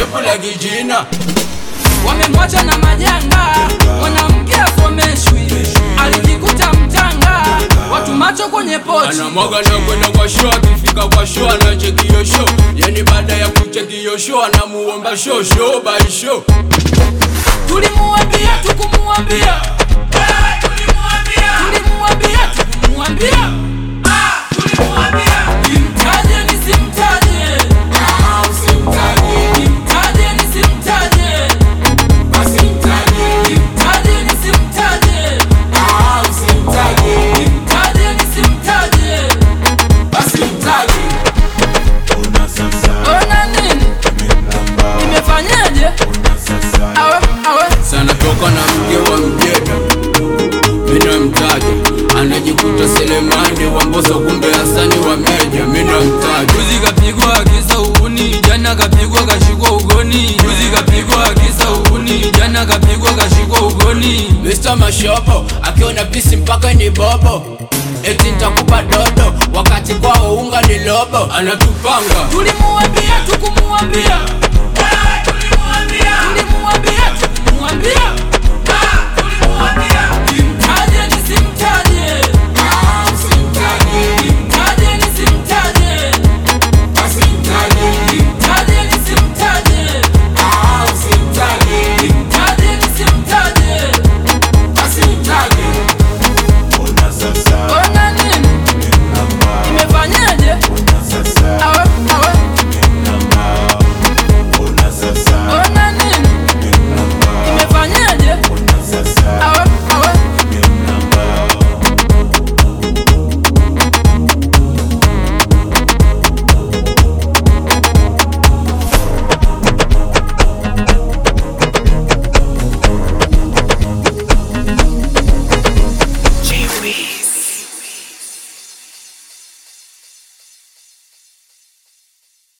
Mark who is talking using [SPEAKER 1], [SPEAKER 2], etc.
[SPEAKER 1] shepu la kijina
[SPEAKER 2] wamemwacha na majanga, mwanamke asomeshwi, alijikuta mtanga, watu macho kwenye pochi.
[SPEAKER 1] anamwaga na kwenda kwa show, akifika kwa show anacheki hiyo show, yani baada ya kucheki hiyo show anamuomba show show by show.
[SPEAKER 2] Tulimuambia tukumuambia, tulimuambia tukumuambia, nimtaje nisimtaje, nimtaje nisimtaje, nimtaje nisimtaje, nimtaje nisimtaje, ona nini nimefanyaje? Awe awe
[SPEAKER 1] sana toka na mke wa mjeda mina mtaja anajikuta Selemani wa Mbosso kumbe Hasani wa Meja mina mtaja
[SPEAKER 2] Juzi kapigwa kisa uhuni, jana kapigwa kashikwa ugoni. Juzi kapigwa kisa uhuni, jana kapigwa kashikwa ugoni.
[SPEAKER 1] Mr. Mashopo akiona pisi mpaka ni bobo eti nitakupa dodo wakati kwao unga ni lobo anatupanga
[SPEAKER 2] Tulimuambia tukumuambia,